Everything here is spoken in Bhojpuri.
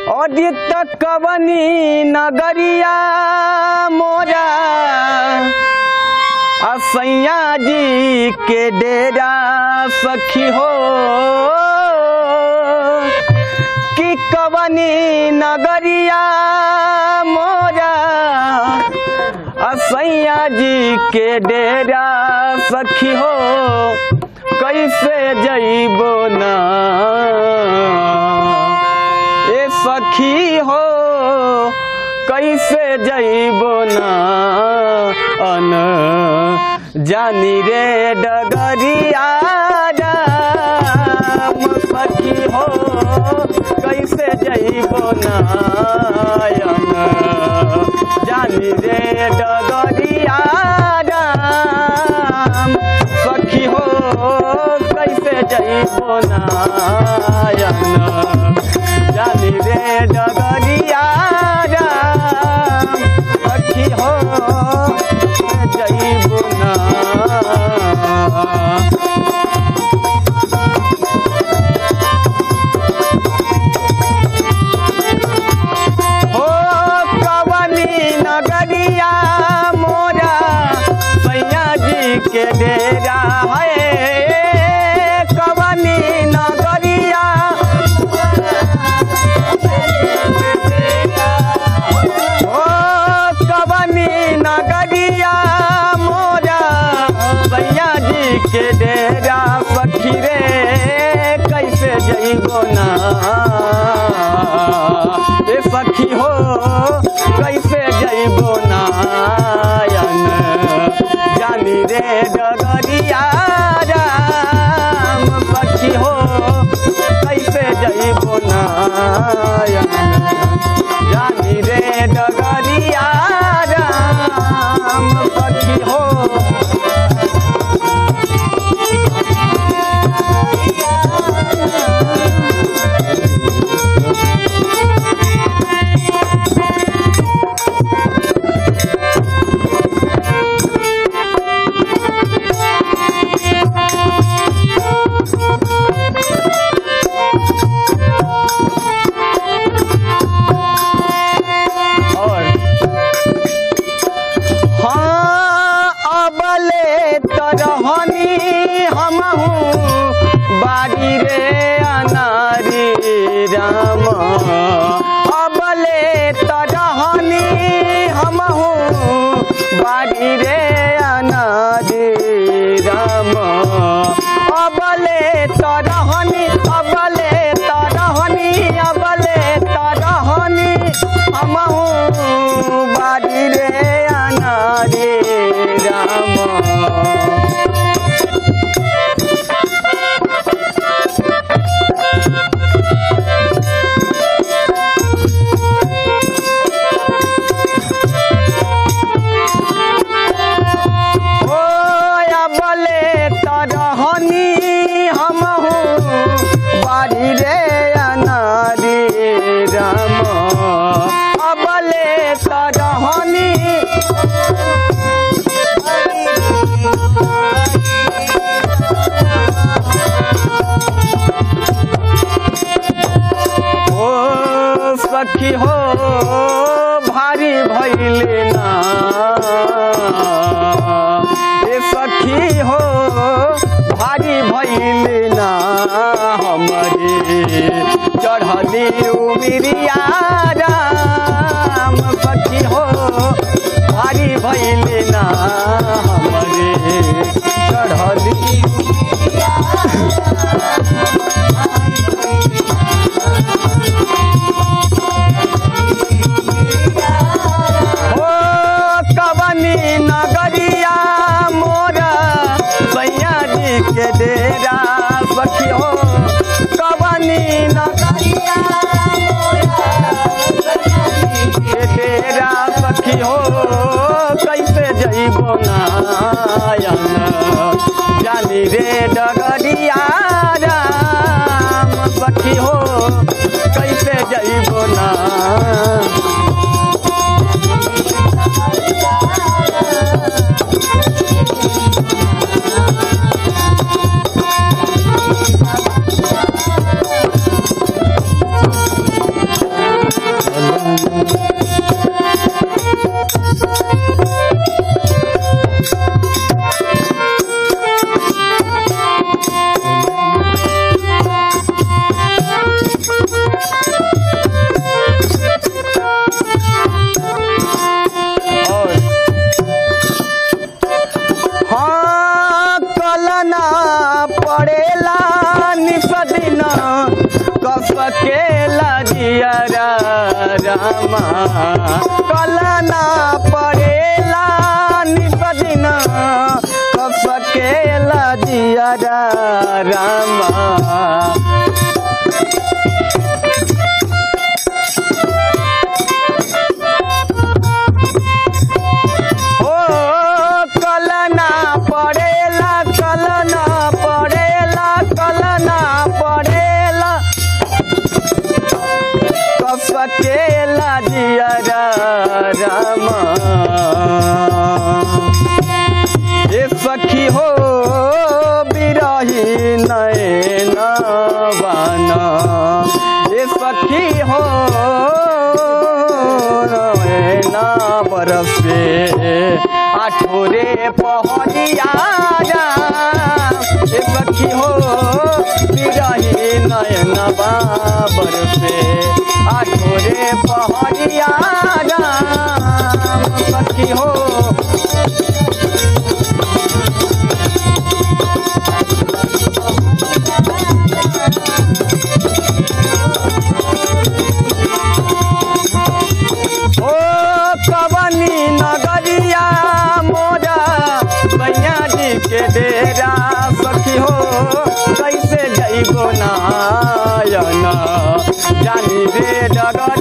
अदित कवनी नगरिया मोरा असैया जी के डेरा सखी हो कि कवनी नगरिया मोरा असैया जी के डेरा सखी हो कैसे जइबो ना ए सखी हो कैसे जइबो ना अन जानी रे डगरिया राम सखी हो कैसे जइबो ना अन जानी रे डगरिया राम सखी हो कैसे जइबो ना अन जानी रे डगरिया राम सखी हो जइबो ना हो कवनी नगरिया मोरा सैया जी के डेरा है कवनी नगरिया ओ कवनी नगरिया मोरा सैया जी के डेरा सखी रे कैसे जइबो ना ए सखी हो कैसे जइबो नायन जानी रे डगरिया राम सखी हो कैसे जइबो नायन जानी रे डगरिया राम सखी हो और हाँ अबले तरहनी हमहू बाड़ी रे अनारी राम अबले तरहनी हमहू बाड़ी रे अनारी राम अबले तरहनी अबले तरहनी अबले तरहनी हमहू बाड़ी रे अनारी राम ओ अबले तरहनी हमहू बाड़ी रे अनारी राम अबले तरहनी ओ सखी हो भारी भैले ना ए सखी हो भारी भैले ना हमारे चढ़ली उमिरिया राम सखी हो भारी भैले ना हमारे चढ़ली ओ कवनी नगरिया मोरा सैया जी के डेरा सखी हो कवनी नगरिया के डेरा सखी हो कैसे जइबो नायन जानी रे डगरिया राम सखी हो कैसे जइबो ना रामा कलना पड़ेला निपदिना सकेला जियारा रामा ओ कलना पड़ेला कलना पड़ेला कलना पड़ेला कसकेला जियारा रामा ए सखी हो बिरही नैन बाना ए सखी हो नैन बरसे आठोरे पहरिया ए सखी हो बिरही नैन बाबर से आठोरे पहरिया सखी हो ओ कवनी नगरिया मोरा सैया जी के डेरा सखी हो कैसे जइबो नायन जानी रे डगर